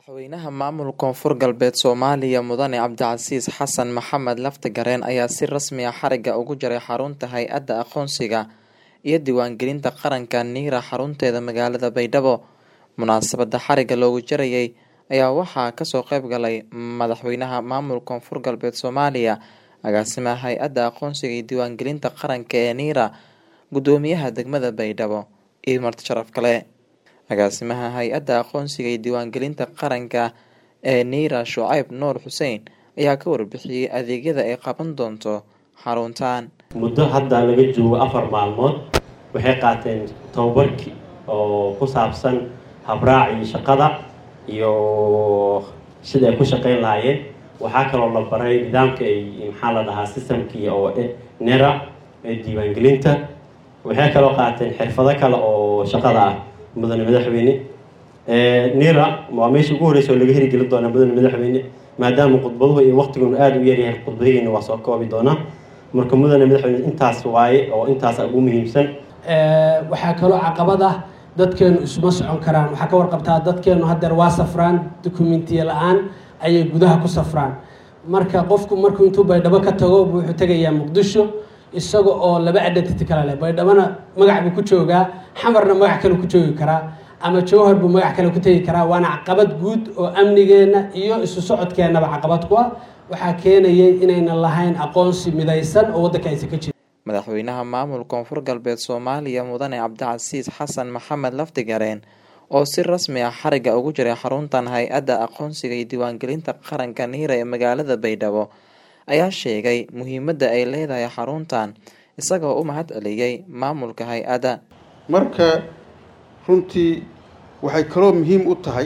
Madaxweynaha maamulka Koonfur Galbeed Soomaaliya Mudane Cabdicasiis Xasan Maxamed Laftagareen ayaa si rasmi ah xariga uga jaray xarunta Hay'adda Aqoonsiga iyo Diiwaangelinta Qaranka NIRA xarunteeda magaalada Baydhabo. Munaasabadda xariga looga jarayay ayaa waxaa kasoo qayb galay Madaxweynaha maamulka Koonfur Galbeed Soomaaliya, Agaasimaha Hay'adda Aqoonsiga iyo Diiwaangelinta Qaranka ee NIRA, Gudoomiyaha degmada Baydhabo, iyo marti sharaf kale. Agaasimaha Hay'adda Aqoonsiga iyo Diiwaangelinta Qaranka ee NIRA Shucayb Nuur Xuseen ayaa ka warbixiyay adeegyada ay qaban doonto xaruntan. muddo hadda laga joogo afar maalmood waxay qaateen tababarkii oo ku saabsan habraacii shaqada iyo sida ay ku shaqayn lahaayeen waxaa kaloo la baray nidaamka ay maxaa la dhahaa systemkii oo nera ee diiwaangelinta waxay kaloo qaateen xirfado kale oo shaqada ah mudane madaxweyne nera waa meesha ugu horeysa oo laga herigelin doonaa mudane madaxweyne maadaama khudbaduhu iyo waqtiguna aada u yaryahay khudbadihiina waa soo koobi doonaa marka mudane madaxweyne intaas waaye oo intaas ugu muhiimsan waxaa kaloo caqabad ah dadkeenu isuma socon karaan waxaa ka warqabtaa dadkeenu haddeer waa safraan dokumentiya la-aan ayay gudaha ku safraan marka qofku markuu intuu baydhabo ka tago wuxuu tegayaa muqdisho isaga oo laba identity kale leh baydhabona magac buu ku joogaa xamarna magac kale ku joogi karaa ama jowhar buu magac kale ku tegi karaa waana caqabad guud oo amnigeenna iyo isu socodkeennaba caqabad ku ah waxaa keenayay inaynan lahayn aqoonsi midaysan oo waddanka aysan ka jirin Madaxweynaha maamulka Koonfur Galbeed Soomaaliya Mudane Cabdicasiis Xasan Maxamed Laftagareen oo si rasmi ah xariga uga jaray xaruntan Hay'adda Aqoonsiga iyo Diiwaangelinta Qaranka NIRA ee magaalada Baydhabo ayaa sheegay muhiimadda ay leedahay xaruntan isagoo u mahad celiyay maamulka hay'adda. marka runtii waxay kaloo muhiim u tahay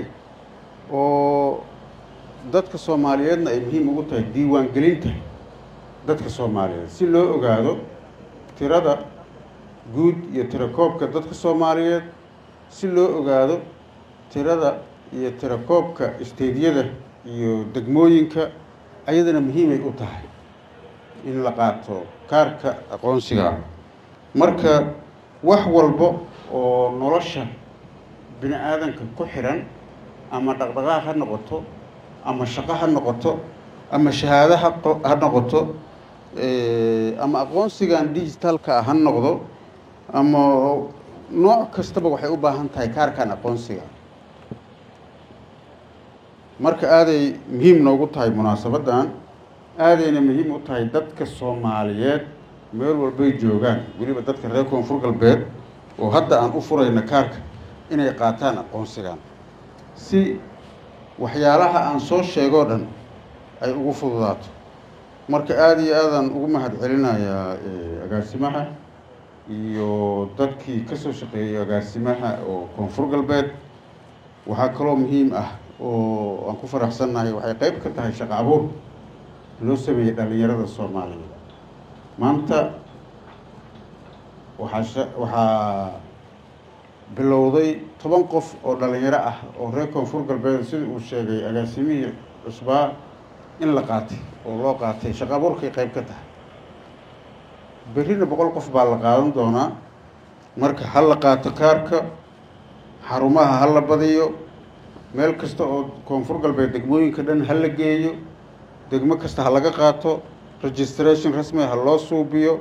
oo dadka soomaaliyeedna ay muhiim ugu tahay diiwaangelinta dadka soomaaliyeed si loo ogaado tirada guud iyo tirakoobka dadka soomaaliyeed si loo ogaado tirada iyo tirakoobka isteydyada iyo degmooyinka ayadana muhiimay u tahay in la qaato kaarka aqoonsiga marka wax walba oo nolosha bini aadanka ku xiran ama dhaqdhaqaaq ha noqoto ama shaqo ha noqoto ama shahaado ha ha noqoto ama aqoonsigan digitalka ah ha noqdo ama nooc kastaba waxay u baahan tahay kaarkan aqoonsiga marka aaday muhiim noogu tahay munaasabaddan aadayna muhiim u tahay dadka soomaaliyeed meel walbay joogaan weliba dadka reer koonfur galbeed oo hadda aan u furayna kaarka inay qaataan aqoonsigan si waxyaalaha aan soo sheegoo dhan ay ugu fududaato marka aada iyo aadaan ugu mahad celinayaa agaasimaha iyo dadkii kasoo shaqeeyay agaasimaha oo koonfur galbeed waxaa kaloo muhiim ah oo aan ku faraxsannahay waxay qeyb ka tahay shaqo abuur loo sameeyey dhalinyarada soomaaliyeed maanta waxaa waxaa bilowday toban qof oo dhalinyaro ah oo reer koonfur galbeed sida uu sheegay agaasimihii cusbaa in la qaatay oo loo qaatay shaqo abuurkay qeyb ka tahay berrina boqol qof baa la qaadan doonaa marka ha la qaato kaarka xarumaha ha la badiyo meel kasta oo koonfur galbeed degmooyinka dhan ha la geeyo degmo kasta ha laga qaato registration rasmi ha loo suubiyo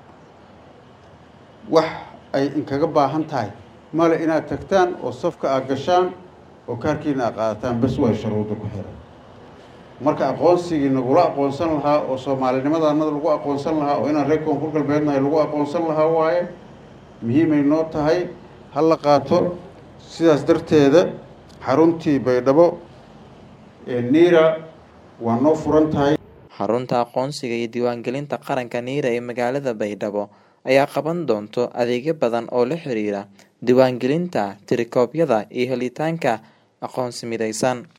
wax ay inkaga baahan tahay male inaad tagtaan oo safka aad gashaan oo kaarkiina aad qaadataan bes way shuruudda ku xiran marka aqoonsigii nagula aqoonsan lahaa oo soomaalinimadanada lagu aqoonsan lahaa oo inaan reer koonfur galbeednahay lagu aqoonsan lahaa waaye muhiimay noo tahay ha la qaato sidaas darteeda xaruntii baydhabo ee niira waa noo furan tahay xarunta aqoonsiga iyo diiwaangelinta qaranka NIRA ee magaalada Baydhabo ayaa qaban doonto adeegyo badan oo la xiriira diiwaangelinta tirikoobyada iyo helitaanka aqoonsi midaysan